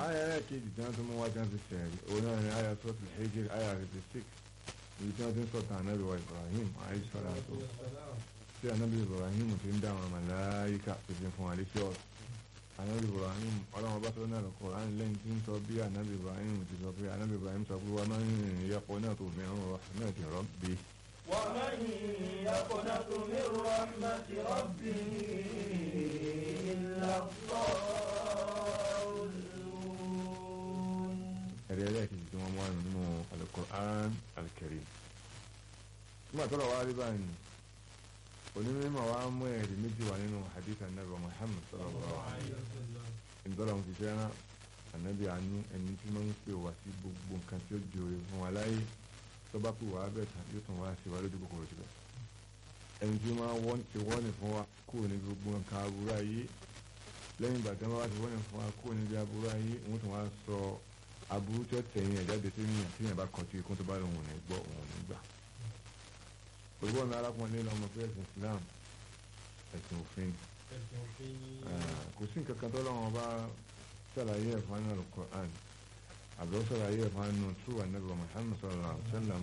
àyà rẹ̀ kejì tí wọ́n tún mú wá tí wọ́n fi sẹ̀rí òun náà ni àyà tó fi Hijr àyà fifty six èyí tí wọ́n ti ń sọ̀tàn ànábì wa Ibrahim alayhi salatu tí ànábì Ibrahim ti ń dá àwọn màláyíkà tó fi fún wa létí ọ̀rọ̀ ànábì Ibrahim ọlọ́run ọba tó náà lọ kọ̀ láti lẹ́yìn tí ń sọ bí ànábì Ibrahim ti sọ pé ànábì Ibrahim sọ pé wọ́n máa ń rìn yẹpọ̀ náà tó mìíràn rọ náà ti rọ́ bí. ومن يقنط من رحمة ربه إلا الضالون ẹ̀rí ẹlẹ́ẹ̀kejì tí wọ́n mú àrùn nínú Al-Qur'an Al-Karim nígbà tó lọ wá rí báyìí onímọ̀ wa mú ẹ̀rí méjì wá nínú hadith anabi Muhammad sallallahu alaihi wasallam ìdọ́là wọn ti fẹ́ràn anabi àánú ẹni tí wọ́n ń pè wá sí gbogbo nǹkan tí ó jòrè fún wa láyé tó bá pè wá bẹ́ẹ̀ tán yóò tún wá sí wa lójú kòkòrò síbẹ̀ ẹni tí wọ́n wọ́n ti wọ́n ní fún wa kúrò ní gbogbo nǹkan aburú ayé lẹ́yìn ìgbà tí wọ́n bá ti wọ́n ní fún wa kúrò níbi aburú ayé wọ́n tún wá sọ aburú tó tẹ̀yìn ẹ̀jáde sí ní àtìyàn bá kọtí ikú tó bá lòun ò ní gbọ́ òun ò ní gbà. òwúrọ̀ ọ̀nà arákùnrin lọ́mọ pé ẹ̀sìn Islam ẹ̀sìn òfin kò sí nǹkan kan tó lọ́wọ́ bá sàlàyé ẹ̀fọn náà Al-Qur'an àbúrò sàlàyé ẹ̀fọn nù tú ànábì Muhammad sallallahu alaihi wasallam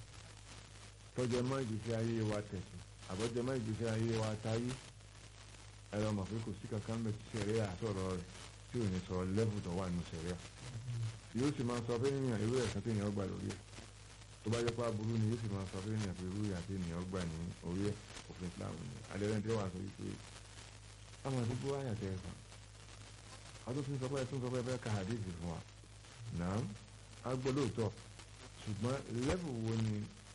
tọ́jú ẹ̀mọ́ ìgbésí ayé wa tẹ̀sí àbọ̀jọ́ ẹ̀mọ́ ìgbésí ayé wa táyé ẹ̀rọ mọ̀ pé kò sí kankan bẹ̀ tí sẹ̀ríà àtọ̀rọ̀ rẹ̀ tí ò ní sọ lẹ́bù tó wà nù sẹ̀ríà yóò sì máa sọ fún ènìyàn irú ẹ̀sán tí ènìyàn gbà lórí ẹ̀ tó bá jẹ́ pé aburú ni yóò sì máa sọ fún ènìyàn pé irú ìyà tí ènìyàn gbà ní orí ẹ̀ òfin Islam ni adẹ́rẹ́ tí ó wà sọ wípé àwọn àdúgbò àyàtẹ̀ ẹ̀fà adófin sọ pé ẹ̀tún sọ pé ẹ fẹ́ ka hadith fún wa náà á gbọ́ lóòótọ́ ṣùgbọ́n lẹ́bù wo ni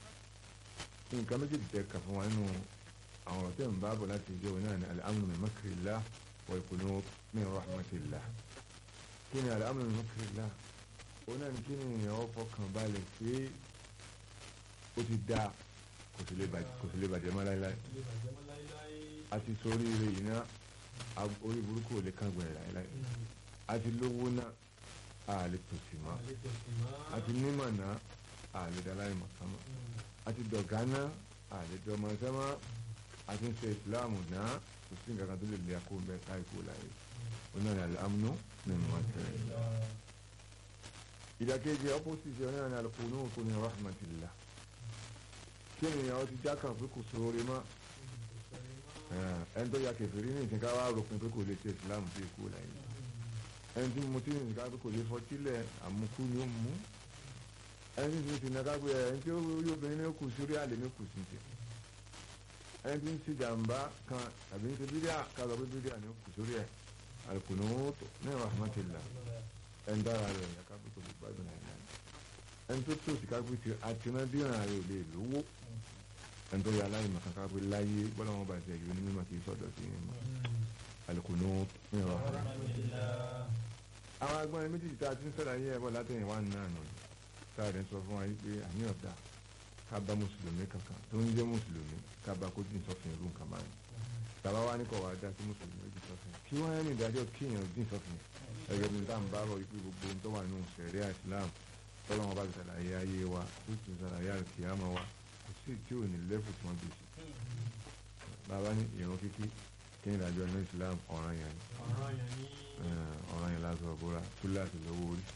nǹkan méjèèjì tẹ̀ kà fún wa nínú àwọn ọ̀rọ̀ tẹ̀ ń bá bọ̀ láti ìjọ náà ní al-amnu min makrillah wal qunut min rahmatillah kí ni al-amnu min makrillah òun náà ní kí ni èèyàn fọkàn balẹ̀ pé ó ti dá kò sì lè bàjẹ́ mọ́ láéláé àti sórí ire yìí náà orí burúkú ò lè kángun ẹ̀ láéláé àti lówó náà a lè tòsí mọ́ àti nímọ̀ náà a lè dá láì mọ̀ sánmọ́ àti dọ̀gá náà a lè dọ̀mọ̀ sánmọ́ àti ń ṣe ìsìláàmù náà kò sí nǹkan kan tó lè lé akó bẹ́ẹ̀ káì kó láyé onáà ní al-amnu min makrillah ìdàkejì opposite ọ̀nà ní al-qunut min rahmatillah kí ni ìyàwó ti jákàn pé kò sóore mọ́ ẹni tó ya kẹfìrí ní ìsìnká wa ròpin pé kò lè ṣe ìsìlámù sí ikú láyé ẹni tí mo ti ní ìsìnká pé kò lè fọtílẹ̀ àmukú ni ó mú ẹni tí mo ti nàka pé ẹni tí yóò bẹ̀rẹ̀ ní kù sórí àlè ní kù sí ti ẹni tí ń ṣe jàǹbá kan àbí ń ṣe bídíà kálọ̀ pé bídíà ní kù sórí ẹ̀ al-qunut min rahmatillah ẹni dára rẹ̀ ẹ̀ka pé kò lè gbádùn ẹ̀ náà ẹni tó tó sì ká pé ti àtìmọ́déhàn rẹ̀ ò lè lówó ẹni tó yà láyé màkà ká pé láyé bọ́lá wọn bá ti ẹ̀yọ́ ní mímọ́ kì í sọ̀dọ̀ sí yẹn mọ́ al-qunut min rahmatillah. àwọn agbọ́n méjèèjì tá a ti ń sọ̀rọ̀ ayé ẹ̀bọ̀ látẹ̀yìn wá náà nù sáàrẹ̀ sọ fún wa yìí pé àní ọ̀dà ká bá mùsùlùmí kankan tó ń jẹ́ mùsùlùmí ká bá kó dín sọ́fìn irú nǹkan báyìí tàbá wa ní kọ̀ wá dá sí mùsùlùmí dín sọ́fìn kí wọ́n yẹn ní ìdájọ́ kíyàn dín sọ́fìn ẹgbẹ́ mi tá à ń bá bọ̀ wípé gbogbo ohun tó wà nínú sẹ̀ríà Islam tọ́lọ́wọ́n bá ti sàlàyé ayé wa tó ti sàlàyé àkìyàmọ́ wa kò sí tí ò ní lẹ́fù tí wọ́n bí sí. bàbá ní ìrun kíkí kí ni ìdájọ́ ní Islam ọ̀ràn yẹn ni ọ̀ràn yẹn lásán ọ̀bọ̀ra túláàsì lówó orí.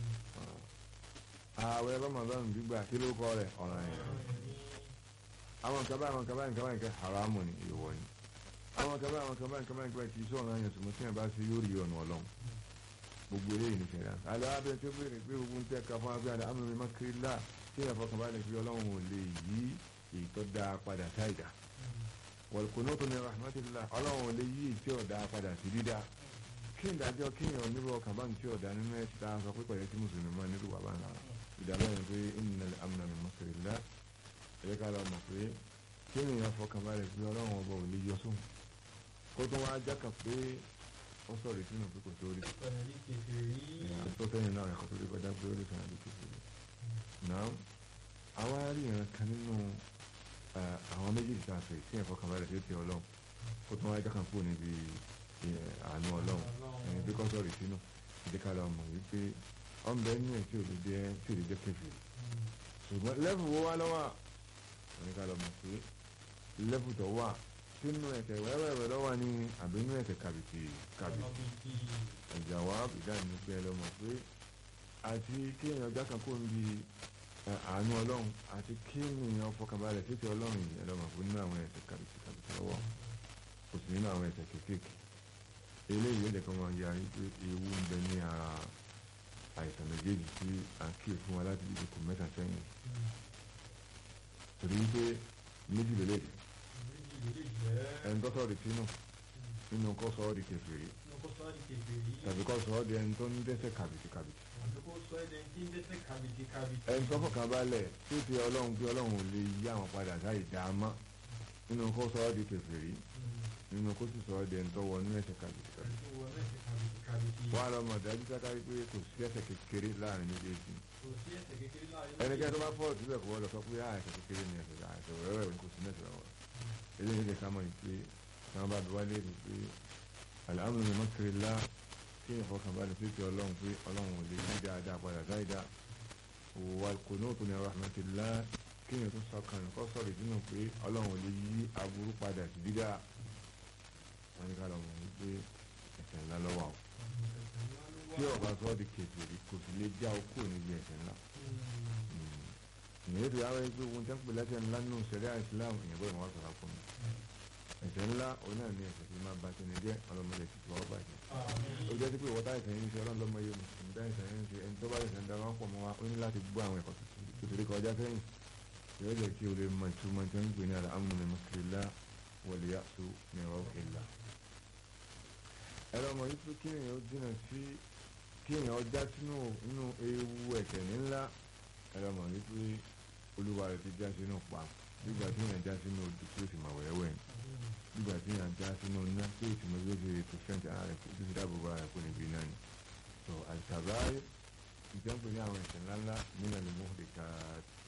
ààwẹ̀ Ramadan gbígbà kí ló kọ́ rẹ̀ ọ̀ràn yẹn. àwọn kaba àwọn kaba nǹkan báyìí kẹ́ haramu ni ìwọ ni. àwọn kaba àwọn kaba nǹkan báyìí kẹ́ kì í sọ̀ràn yẹn sùnmọ́ tí yẹn bá ṣe yóò rí ọ̀nà ọlọ́run gbogbo eléyìí ní sẹ́yìn náà alẹ́ abẹ́ tó béèrè pé gbogbo ń tẹ́ ka fún abẹ́ àdá amúnmi makirila tí yẹn fọkàn balẹ̀ fi ọlọ́run ò lè yí èyí tó dáa padà sáìdá wọ̀lùkùnú tó ní rahmatillah ọlọ́run ò lè yí èyí tí ò dáa padà sí dídá kí n dájọ́ kí yẹn onírú ọkàn bá ń tí ò dáa nínú ẹ̀ tá a sọ pé pẹ̀lẹ́ tí mùsùlùmí máa nílùú wà bá ń lára ìdáná yẹn pé innal amna min makrillah ẹ̀yẹ ká lọ mọ̀ pé kí ènìyàn fọkàn balẹ̀ fi ọlọ́run ọba ò lè yọ sóhun kó tó wá jákà pé ó sọ̀rọ̀ ìsinmi pé kò sórí tó sẹ́yìn náà ẹ̀kọ́ tó lè kọjá pé ó lè sọ̀rọ̀ àdúgbò sí i náà àwa rí ìran kan nínú àwọn méjèèjì tá a fẹ́ sí ẹ̀fọ́ kan bá rẹ̀ sí ti ọlọ́run kó tó wá jákà kúrò níbi àánú ọlọ́run ẹni pé kọ́ sọ̀rọ̀ ìsinú ìdíkà lọ mọ̀ wípé ọ̀nbẹ nínú ẹ̀ tí ò lè jẹ́ tí ò lè jẹ́ kẹfì ṣùgbọ́n lẹ́fù wo wá lọ́wọ́ ẹni ká lọ mọ̀ pé lẹ́fù tó wà sínú ẹ̀ṣẹ̀ wẹ́wẹ́wẹ́ lọ́wọ́ ní àbínú ẹ̀ṣẹ̀ kàbìtì kàbìtì ìjàwá ìdáhùn ní pé ẹlọ́mọ pé àti kí èèyàn já kan kó ń bi àánú ọlọ́run àti kí èèyàn fọkànbalẹ̀ títí ọlọ́run yìí ẹlọ́mọ pé nínú àwọn ẹ̀ṣẹ̀ kàbìtì kàbìtì lọ́wọ́ kò sí nínú àwọn ẹ̀ṣẹ̀ kéékèèké eléyìí ó lè kọ́ máa yarí pé ewu ń bẹ ní ara àìsàn méjèèjì tí à ń kíyè fún wa láti ibi kò mẹ́ta sẹ́yìn torí pé méjì lélẹ̀ ẹni tó sọ̀rọ̀ di sínú nínú kó sọ ọ́ di kèfèrí tàbí kó sọ ọ́ di ẹni tó ń dẹ́ṣẹ̀ kàbìtì kàbìtì ẹni tó fọkàn balẹ̀ tí ó ti ọlọ́run pé ọlọ́run ò lè yí àwọn padà sáì dá a mọ́ nínú kó sọ ọ́ di kèfèrí nínú kó sì sọ ọ́ di ẹni tó wọ inú ẹ̀ṣẹ̀ kàbìtì kàbìtì wọ́n á lọ mọ̀ dájú sákárí pé kò sí ẹ̀ṣẹ̀ kékeré láàrin méjèèjì ẹnikẹ́ni tó bá fọ́ síbẹ̀ kò wọ́n lọ sọ pé àìsàn kékeré ni ẹ̀ṣẹ̀ àìsàn wẹ́wẹ́ kò sí mẹ́sàn án eléyìí lè ká mọ̀ ní pé táwọn bá bí wálé rí pé àlàáfíà ni mọ́kiri lá kí èèyàn fọkàn balẹ̀ sí ti ọlọ́run pé ọlọ́run ò lè ní dáadáa padà dáadáa wà kò ní òtún ní rahmatillah kí èèyàn tún sọkàn kọ́ sọ̀rọ̀ ìdínà pé ọlọ́run ò lè yí aburú padà sí dídá wọn ní ká lọ mọ̀ wípé ẹ̀ṣẹ̀ ńlá lọ́wọ́ àwọn tí ọba sọ di kejìlí kò sì lè já o kúrò níbi ẹ̀ṣẹ̀ ńlá ìyẹn tó yàrá yìí pé ohun tí wọ́n pè lẹ́ṣẹ̀ ńlá nínú sẹ̀ríà Islam ìyẹn bọ́ọ̀ wọ́n sọ̀rọ̀ fún mi ẹ̀ṣẹ̀ ńlá òun náà ní ẹ̀ṣẹ̀ tí máa ba tẹni jẹ́ ọlọ́mọdé ti tọ́ bàjẹ́ ó jẹ́ sí pé ìwọ́ta ìṣẹ̀ yìí ń ṣe ọlọ́mọ yé mùsùlùmí dá ìṣẹ̀ yìí ń ṣe ẹni tó bá ìṣẹ̀ ń da wọn pọ̀ mọ́ wa ó ní láti gbọ́ àwọn ẹ̀kọ́ tuntun kọjá sẹ́yìn yóò jẹ́ kí o lè mọ ìtumọ̀ tí wọ́n ń pè ní al-amnu min makrillah wal ya'su min rawhillah ẹ̀rọ ọmọ yìí pé kí èèyàn ó dínà sí kí èèyàn já sínú inú ewu ẹ̀ṣẹ̀ ńlá ẹ̀rọ ọmọ yìí pé olúwa rẹ̀ ti já sínú pa nígbà tí èèyàn já sínú odò tí ó sì máa wẹ̀wẹ̀ nígbà tí èèyàn já sínú iná tí ó sì máa gbé ṣe ètò fẹ́ǹtì ara rẹ̀ tó ti dáàbò bá rẹ̀ kó níbi náà ni. sọ àìsàbáyé ìjọba ní àwọn ẹ̀ṣẹ̀ ńláńlá nínú ẹ̀lẹ́mú